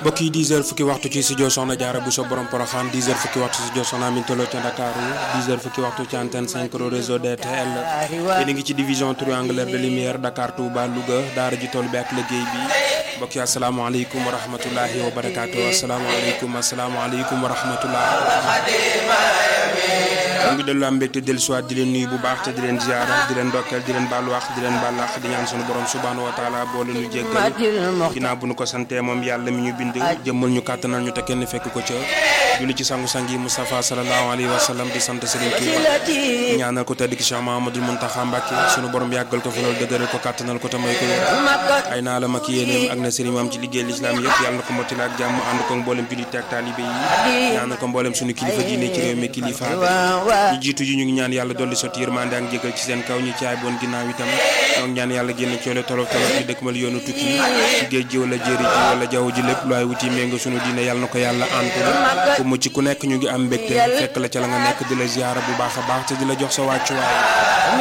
mbokk yi 10 heures fukki waxtu ci studio Soxna Jaara bu so borom Poroxaan 10 heures fukki waxtu ci studio Soxna Amin Tolo ca Dakar 10 heures fukki waxtu ci antenne 5 réseau DTL yéen a ngi ci division triangulaire de lumière Dakar Touba Louga daara ji tool bi ak liggéey bi mbokk yi asalaamaaleykum wa rahmatulahi wa barakaatu asalaamaaleykum asalaamaaleykum wa rahmatullah mu ngi dellu am mbégte dellu siwaat di leen nuyu bu baax te di leen ziara di leen ndokkeel di leen baalu wax di leen baal wax di ñaan sunu borom subhaanahu wa taala boo leen ñu jéggal ginnaaw bu nu ko santee moom yàlla mi ñu bind jëmmal ñu kàttanal ñu te kenn fekk ko ca julli ci sangu-sang yi Moustapha sallallahu alayhi wa sallam di sant Serigne Touba ñaanal ko tedd ki Cheikh Mahamadul Muntaxa Mbàkke sunu borom yàggal ko fi loolu dëgëral ko kàttanal ko te may ko wér ay naa la mag yéeneem ak na Serigne maam ci liggéey lislaam yëpp yàlla na ko mottali ak jàmm ànd ko mboolem jullit ak taalibe yi ñaanal ko mboolem sunu kilifa diine ci réew mi kilifa ñu jiitu ji ñu ngi ñaan yàlla dolli sotti yërmande ak jégal ci seen kaw ñu caay boon ginnaaw itam ñoo ngi ñaan yàlla génn coole tolof tolof ñu dëkkmal yoonu tukki ci géej gi wala jéeri ji wala jaww ji lépp lu ay wuti ménga sunu diine yàlla na ko yàlla antu ku mucc ku nekk ñu ngi am mbégte fekk la ca la nga nekk di la ziyaara bu baax a baax te di la jox sa wàccuwaay